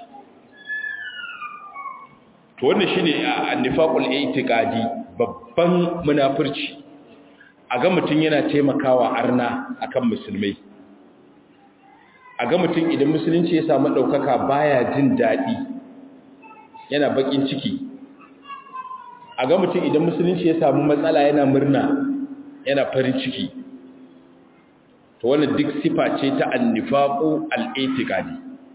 to wannan shine annifaqul i'tiqadi babban munafurci a ga mutum yana taimakawa arna akan musulmai a ga mutum idan musulunci ya samu ɗaukaka baya jin daɗi yana baƙin ciki a ga mutum idan musulunci ya samu matsala yana murna yana farin ciki to wannan duk sifa ce ta annifaqu al-i'tiqadi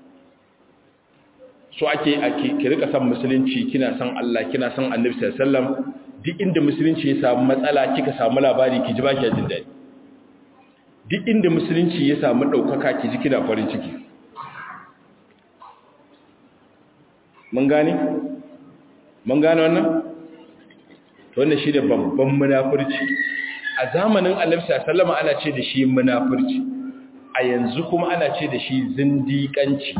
so ake ake ki rika san musulunci kina san Allah kina san Annabi sallallahu alaihi wasallam duk inda musulunci ya samu matsala kika samu labari ki ji ba ki jin daɗi duk inda musulunci ya samu ɗaukaka ki ji kina farin ciki mun gane mun gane wannan wannan shi da babban munafurci a zamanin annabi sallama ana ce da shi munafurci a yanzu kuma ana ce da shi zindiƙanci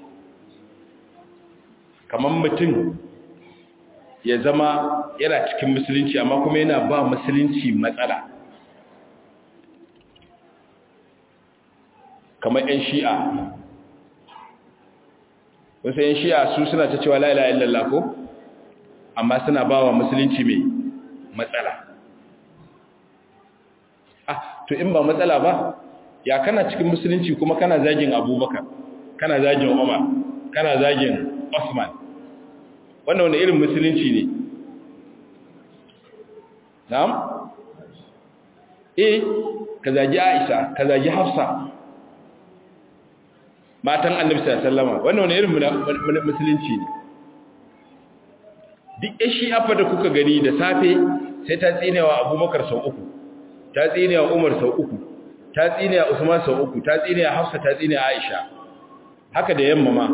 kamar mutum ya zama yana cikin musulunci amma kuma yana ba musulunci matsala kamar 'yan shi'a wasu 'yan shi'a su suna ta cewa la'ila illallah ko amma suna ba wa musulunci mai matsala ah to in ba matsala ba ya kana cikin musulunci kuma kana zagin abubakar kana zagin umar kana zagin osman wannan wani irin musulunci ne na'am eh ka zagi aisha ka zagi hafsa matan annabi sallama wannan wani irin musulunci ne duk shi afa da kuka gani da safe sai ta tsinewa abubakar sau uku ta tsinewa umar sau uku ta tsinewa usman sau uku ta tsinewa hafsa ta tsinewa aisha haka da yamma ma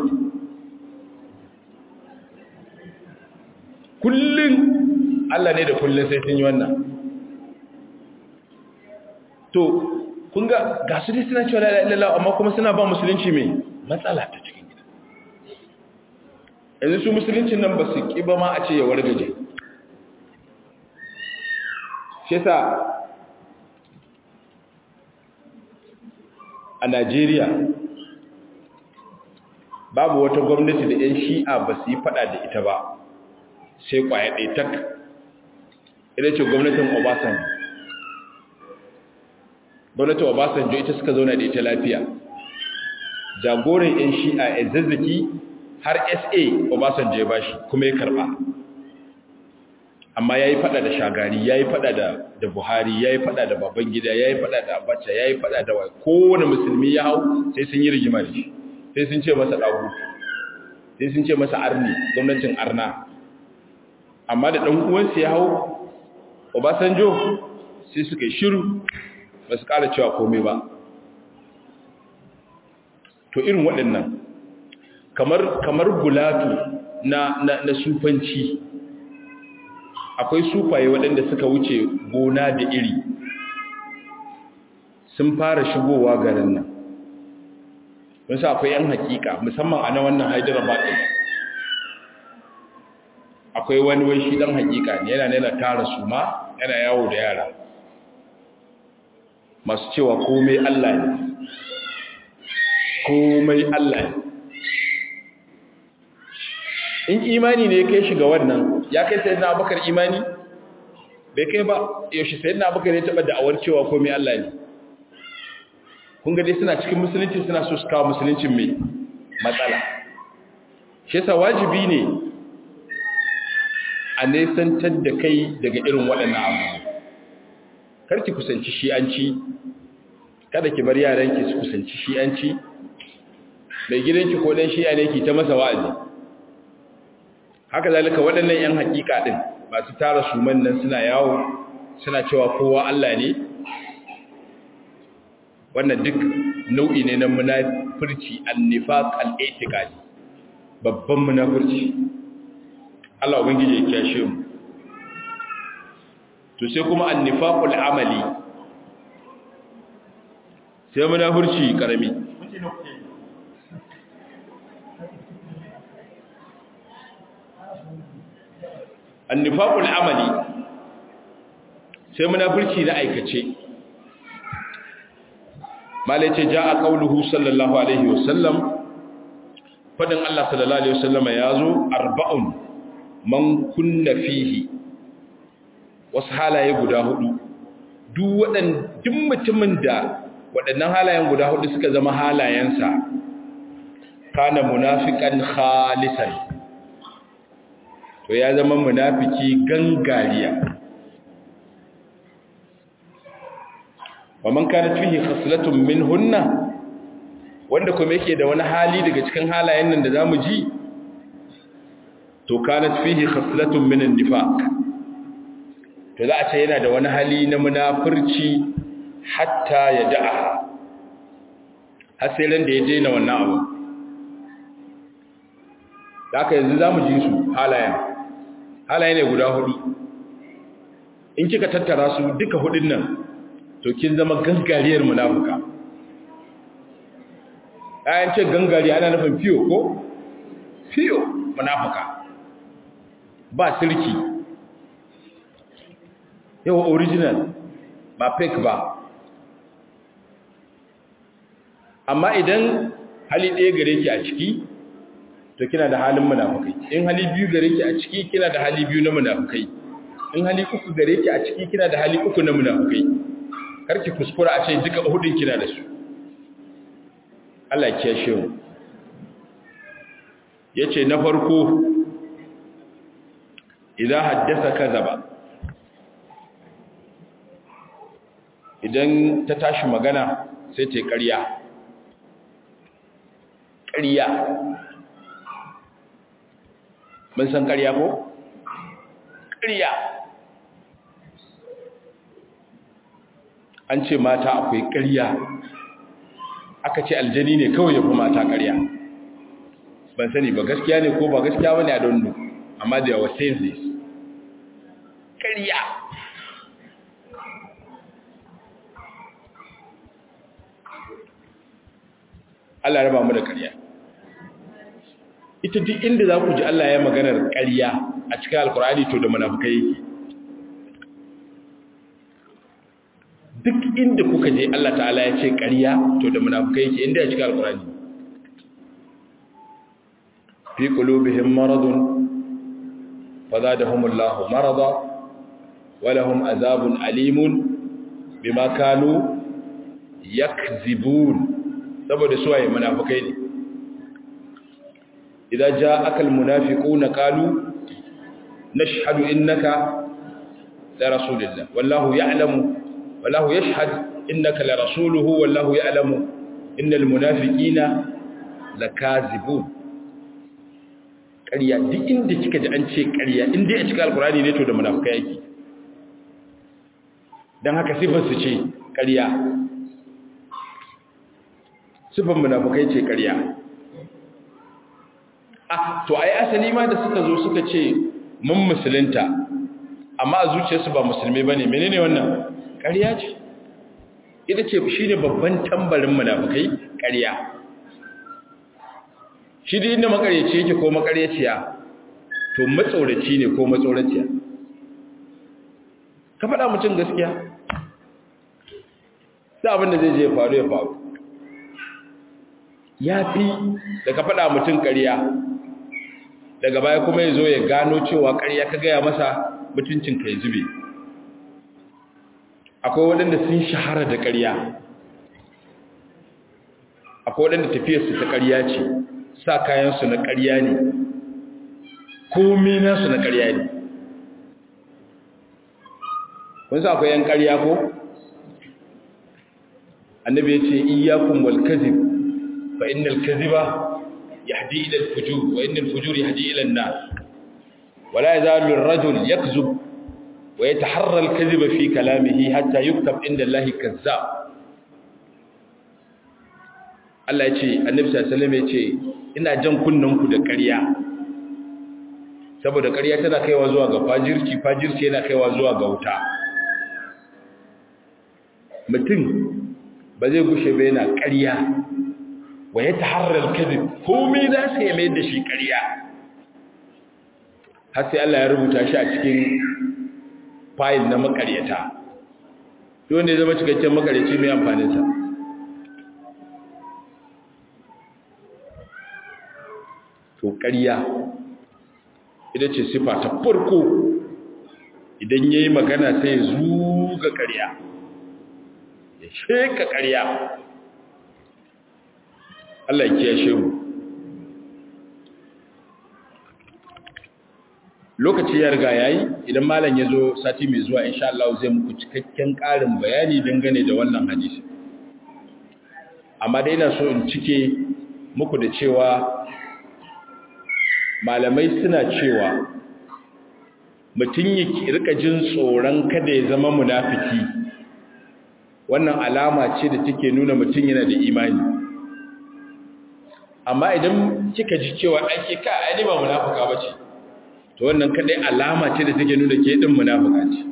kullum Allah ne da kullum sai sun yi wannan to kun ga ga su dai suna cewa la ilaha amma kuma suna ba musulunci mai matsala ta cikin gida yanzu su musuluncin nan ba su ƙi ba ma a ce ya wargaje shi sa a Najeriya babu wata gwamnati da 'yan shi'a ba su yi fada da ita ba sai kwaya ɗaya tak ita ce gwamnatin obasanjo gwamnatin obasanjo ita suka zauna da ita lafiya jagoran 'yan shi'a a zazzaki har sa obasanjo ya bashi kuma ya karba amma ya yi fada da shagari ya yi fada da buhari ya yi fada da babangida ya yi fada da abacha ya yi fada da wai kowane musulmi ya hau sai sun yi rigima da shi sai sun ce masa ɗagu sai sun ce masa arni gwamnatin arna amma da ɗan uwansu ya hau obasanjo sai suka yi shiru ba su ƙara cewa komai ba to irin waɗannan kamar kamar gulatu na na, na sufanci akwai sufaye waɗanda suka wuce gona da iri sun fara shigowa garin nan wasu akwai yan hakika musamman a na wannan hyderabad ɗin akwai wani wai shi ɗan hakika ne yana nuna tara su ma yana yawo da yara masu cewa komai allah ne komai allah ne in imani ne ya kai shi ga wannan ya kai sai na abakar imani bai kai ba yaushe sai na abakar ya taɓa da'awar cewa komai Allah ne kun ga dai suna cikin musulunci suna so su kawo musuluncin mai matsala shi yasa wajibi ne a nesantar da kai daga irin waɗannan abu karki kusanci shi'anci kada ki bar yaranki su kusanci shi'anci mai gidanki ko dan shi'a ne ki ta masa wa'azi haka zalika waɗannan 'yan hakika ɗin masu tara suman nan suna yawo suna cewa kowa Allah ne wannan duk nau'i ne na munafurci annifaq al-i'tiqadi babban munafurci Allah ubangije ya kiyashe mu to sai kuma annifaqul amali sai munafurci karami annifaqul amali sai munafurci na aikace malace jaa qauluhu sallallahu alaihi wasallam fadin Allah sallallahu alaihi wasallama yazo arba'un man kunna fihi wasu halaye guda hudu duk wadan duk mutumin da waɗannan halayen guda hudu suka zama halayensa kana munafiqan khalisan to ya zama munafiki gangariya wa man kana fihi khaslatun minhunna wanda kuma yake da wani hali daga cikin halayen nan da zamu ji to kana fihi khaslatun min an-nifaq to za a ce yana da wani hali na munafurci hatta ya da'a har sai ran da ya daina wannan abu da haka yanzu zamu ji su halayen halaye ne guda hudu in kika tattara su duka hudun nan to kin zama gangariyar munafuka ayan ce gangari ana nufin fiyo ko fiyo munafuka ba sirki yawa original ba fake ba amma idan hali ɗaya gare ki a ciki to kina da halin munafukai in hali biyu gare ki a ciki kina da hali biyu na munafukai in hali uku gare ki a ciki kina da hali uku na munafukai karki kuskura a ce duka hudun kina da su Allah ya kiyashe mu yace na farko idan haddasa kazaba idan ta tashi magana sai ta yi ƙarya ƙarya mun san ƙarya ko? ƙarya an ce mata akwai ƙarya aka ce aljani ne kawai ya fi mata ƙarya ban sani ba gaskiya ne ko ba gaskiya ba ne a don amma da yawa saying this ƙarya Allah raba mu da ƙarya ita duk inda za ku ji Allah ya maganar ƙarya a cikin alkur'ani to da munafukai yake duk inda kuka je Allah ta'ala ya ce ƙarya to da munafukai yake inda ya cikin alkur'ani fi qulubihim maradun fazadahumullahu marada wa lahum azabun alimun bima kanu yakzibun saboda suwaye munafukai ne idan ja'aka almunafiquna qalu nashhadu innaka la rasulullah wallahu ya'lamu wallahu yashhad innaka la rasuluhu wallahu ya'lamu innal munafiqina lakazibun ƙarya duk inda kika ji an ce ƙarya inda a cikin alkurani ne to da munafukai yake dan haka sifar su ce ƙarya sifar munafukai ce ƙarya ah to ai asali ma da suka zo suka ce mun musulunta amma a zuciyarsu ba musulmi bane menene wannan ƙarya ce ita ce shine babban tambarin munafukai ƙarya shi da inda makaryaci yake ko makaryaciya to matsoraci ne ko matsoraciya ka faɗa mutum gaskiya sai abin da zai je faru ya faru ya fi da ka faɗa mutum ƙarya daga baya kuma ya zo ya gano cewa ƙarya ka gaya masa mutuncin ka ya zube akwai waɗanda sun shahara da ƙarya akwai waɗanda tafiyarsu ta ƙarya ce sa kayansu na ƙarya ne komi nasu na ƙarya ne kun sa akwai yan ƙarya ko annabi ya ce iyakun wal kazib fa innal kaziba yahdi ila al fujur wa innal fujur yahdi ila an nar wala yazalu ar-rajul yakzub wa yataharra al kaziba fi kalamihi hatta yuktab inda Allah kazzab Allah ya ce annabi sallallahu alaihi wasallam ya ce ina jan kunnanku da ƙarya saboda ƙarya tana kaiwa zuwa ga fajirci fajirci yana kaiwa zuwa ga wuta mutum ba zai gushe ba yana ƙarya wa ya taharrar kadib komai za su yi mai da shi ƙarya har sai Allah ya rubuta shi a cikin fayil na makaryata duk wanda ya zama cikakken makaryaci mai amfaninsa to ƙarya ita ce sifa ta farko idan ya yi magana sai zuga ƙarya ya sheka ƙarya Allah ya kiyashe mu lokaci ya riga yayi idan malam ya zo sati mai zuwa insha Allah zai muku cikakken ƙarin bayani dangane da wannan hadisi amma dai ina so in cike muku da cewa malamai suna cewa mutum ya rika jin tsoron kada ya zama munafiki wannan alama ce da take nuna mutum yana da imani amma idan kika ji cewa ake ka aini ba munafika bace to wannan kadai alama ce da take nuna ke din munafika ce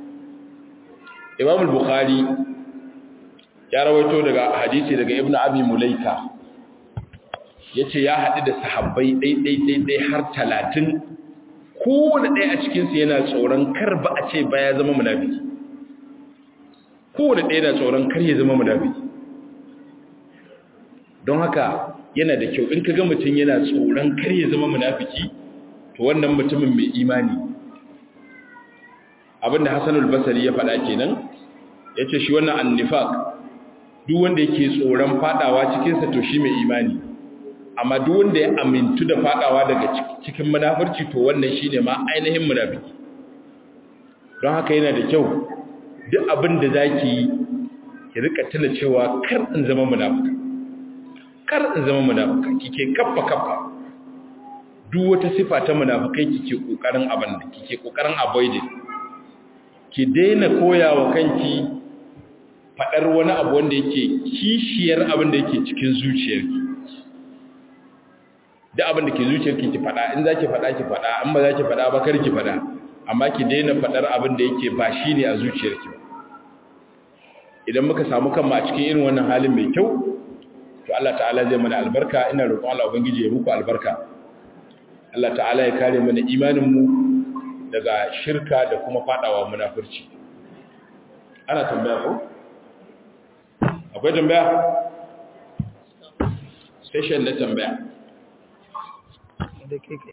Imam al-Bukhari ya rawaito daga hadisi daga Ibn Abi Mulaika yace ya haɗu da sahabbai ɗai-ɗai-ɗai har talatin kowane ɗaya a cikinsu yana tsoron kar ba a ce ba ya zama munafiki kowane ɗaya na tsoron kar ya zama munafiki don haka yana da kyau in ka ga mutum yana tsoron kar ya zama munafiki to wannan mutumin mai imani abinda hassanul basari ya faɗa kenan ya ce shi wannan annifaq duk wanda yake tsoron fadawa cikinsa to shi mai imani amma duk wanda ya amintu da fadawa daga cikin munafurci to wannan shine ma ainihin munafiki don haka yana da kyau duk abin da zaki yi ki rika tuna cewa kar in zama munafika kar in zama munafika kike kaffa kaffa duk wata sifa ta munafikai kike kokarin abin da kike kokarin avoiding ki daina koyawa kanki fadar wani abu wanda yake kishiyar abin da yake cikin zuciyarki da abin da ke zuciyarki ki fada in zaki fada ki fada in ba zaki fada ba kar ki fada amma ki daina fadar abin da yake ba shine a zuciyarki idan muka samu kanmu a cikin irin wannan halin mai kyau to Allah ta'ala zai mana albarka ina roƙon Allah ubangiji ya muku albarka Allah ta'ala ya kare mana imanin mu daga shirka da kuma fadawa munafurci ana tambaya ko akwai tambaya session na tambaya